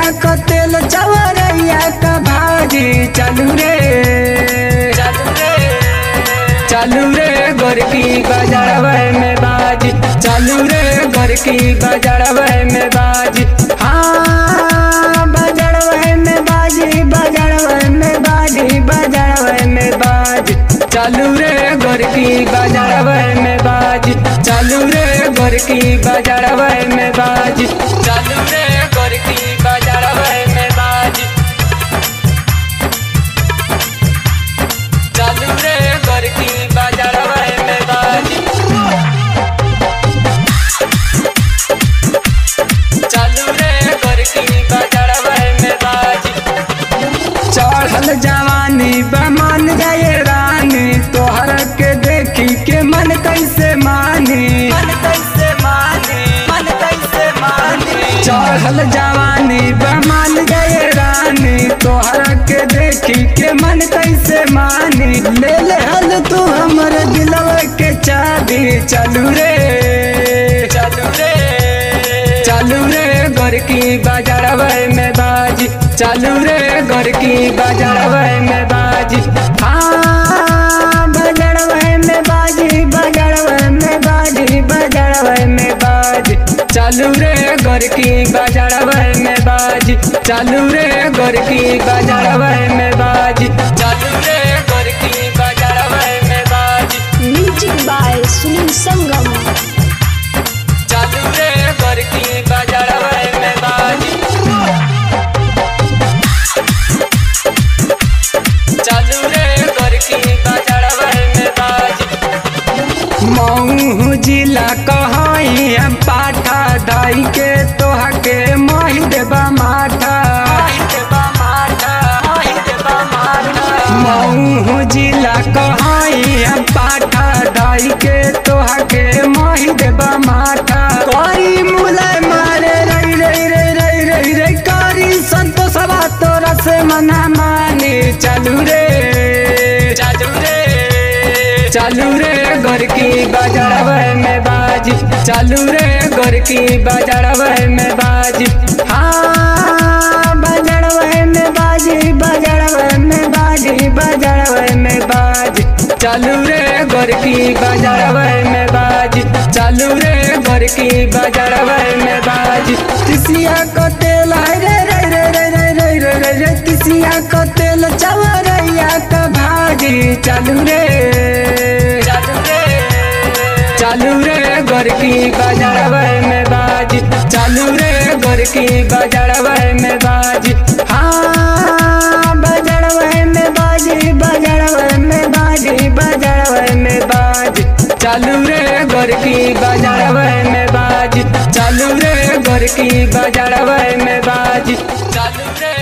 का तेल चवरैया का भाजी चलू रे चलू रे चलू रे गोरकी बजड़वे में बाजी चलू रे गोरकी बजड़वे में बाजी हाँ बजड़वे में बाजी बजड़वे में बाजी बजड़वे में बाजी चलू रे गोरकी बजड़वे में बाजी चलू रे गोरकी बजड़वे में बाजी चलू रे गोरकी बजड़वे में बाजी चलू रे गोरकी बजड़वे में बाजी चलू रे गोरकी बजड़वे में बाजी चढ़ल जवानी बमन जाए रानी तोहर के देखी के मन कैसे मानी मन कैसे माने मन कैसे माने चढ़ल जवानी बमन जाए रानी तोहर के देखी के मन कैसे मानी ले ले हल तू हमर दिलवा के चाबी चलू रे चलू रे चलू रे गोरकी बजड़वे में बाजी चलू रे गोरकी बजड़वे में बाजी हाँ बजड़वे में बाजी बजड़वे में बाजी बजड़वे में बाजी चलू रे गोरकी बजड़वे में बाजी चलू रे गोरकी बजड़वे में बाजी चलू रे गोरकी बजड़वे में बाजी म्यूजिक बाय सुनील संगम चलू रे गोरकी बजड़वे में बाजी चलू रे गोरकी बजड़वे में बाजी मऊ जिला कहई हम पाठा दाई के तोहा के मोहि देबा माठा देबा माता देबा माता मऊ जिला कहई हम पाठा दाई के तोहा के मोहि देबा माठा करी मुले मारे रई रई रई रई रई रई करी संतोषवा तोरा से मना मानी चलू रे चलू रे चलू रे गोरकी बजड़वे में बाजी चलू रे गोरकी बजड़वे में बाजी हाँ बजड़वे में बाजी बजड़वे में बाजी बजड़वे में बाजी चलू रे गोरकी बजड़वे में बाजी चलू रे गोरकी बजड़वे में बाजी तिसिया को तेल है रे रे रे रे रे रे रे रे रे तिसिया को तेल चवरैया का भाजी चलू रे चलू रे चालू रे गोरकी बजड़वे में बाजी चालू रे गोरकी बजड़वे में बाजी हाँ बजड़वे में बाजी बजड़वे में बाजी बजड़वे में बाजी चालू रे गोरकी बजड़वे में बाजी चालू रे गोरकी बजड़वे में बाजी चालू रे